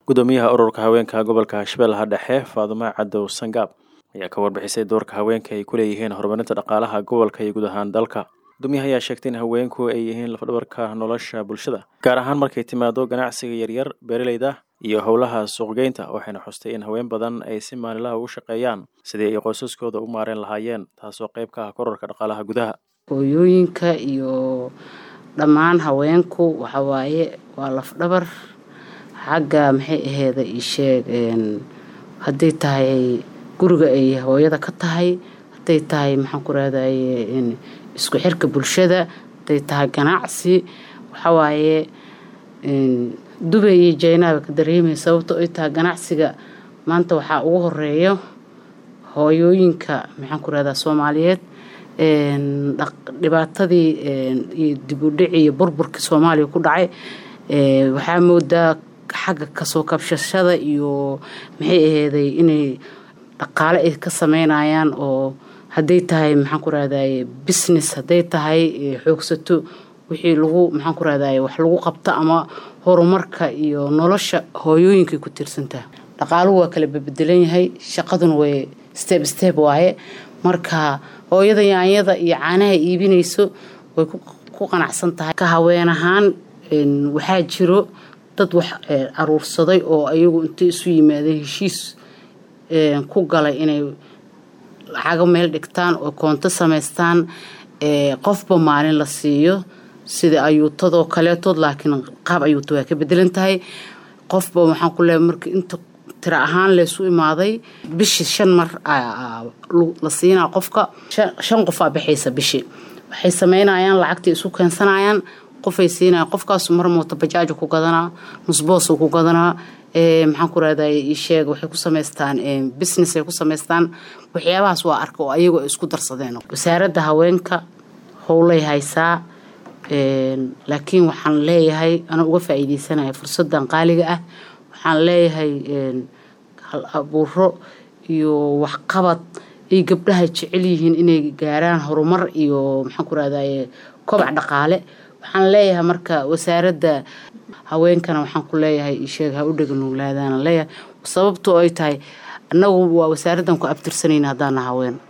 gudoomiyaha ururka haweenka gobolka shabeellaha dhexe faadumo cadow sangaab ayaa ka warbixisay doorka haweenka ay ku leeyihiin horumarinta dhaqaalaha gobolka iyo guud ahaan dalka gudoomiyaha ayaa sheegtay in haweenku ay yihiin lafdhabarka nolosha bulshada gaar ahaan markay timaado ganacsiga yaryar beeraleyda iyo howlaha suuqgeynta waxayna xustay in haween badan ay si maalinlaha ugu shaqeeyaan sidii ay qoysaskooda u maareen lahaayeen taasoo qayb ka ah korarka dhaqaalaha gudaha hooyooyinka iyo dhammaan haweenku waxa waaye waa lafdhabar xagga maxay aheeda isheeg hadday tahay guriga ay hooyada ka tahay hadday tahay maxaan ku rahdaye isku xirka bulshada hadday tahay ganacsi waxawaaye dubay iyo jaynaaba ka dareemaya sababto ay tahay ganacsiga maanta waxaa ugu horeeyo hooyooyinka maxaan ku rahdaa soomaaliyeed dhibaatadii iyo dibudhici iyo burburkii soomaaliya ku dhacay waxaa moodaa xagga kasoo kabshashada iyo maxay aheeday inay dhaqaale ay ka sameynayaan oo hadday tahay maxaan ku rahdaye business hadday tahay xoogsato wixii lagu maxaan ku rahdaye wax lagu qabto ama horumarka iyo nolosha hooyooyinkay ku tiirsantaha dhaqaaluhu waa kala bebedelan yahay shaqaduna way step step waaye marka hooyada yaanyada iyo caanaha iibinayso way ku qanacsan tahay ka haween ahaan waxaa jiro dad wax aruursaday oo ayagu intay isu yimaadeen heshiis ku galay inay lacago meel dhigtaan oo koonto samaystaan qofba maalin la siiyo sida ayuutadoo kaleetood laakiin qaab ayuuta waa ka bedelan tahay qofba waxaan ku leeay marka inta tira ahaan laysu imaaday bishii shan mar la siinaa qofka shan qofaa baxaysa bishii waxay sameynayaan lacagtii isu keensanayaan qofay siinaya qofkaas mar mooto bajaajo ku gadanaa nusboos ku gadanaa maxaan ku rahday isheeg waxay ku samaystaan business ay ku samaystaan waxyaabahaas waa arka oo ayagu ay isku darsadeen wasaaradda haweenka howlay haysaa laakiin waxaan leeyahay ana uga faa'iideysanaya fursadan qaaliga ah waxaan leeyahay hal abuuro iyo waxqabad ay gabdhaha jecel yihiin inay gaaraan horumar iyo maxaan ku rahdaye kobac dhaqaale waxaan leeyahay marka wasaaradda haweenkana waxaan ku leeyahay isheeg ha u dheganuglaadaana leeyahay sababtoo ay tahay annagu waa wasaaraddan ku abtirsanayna haddaana haween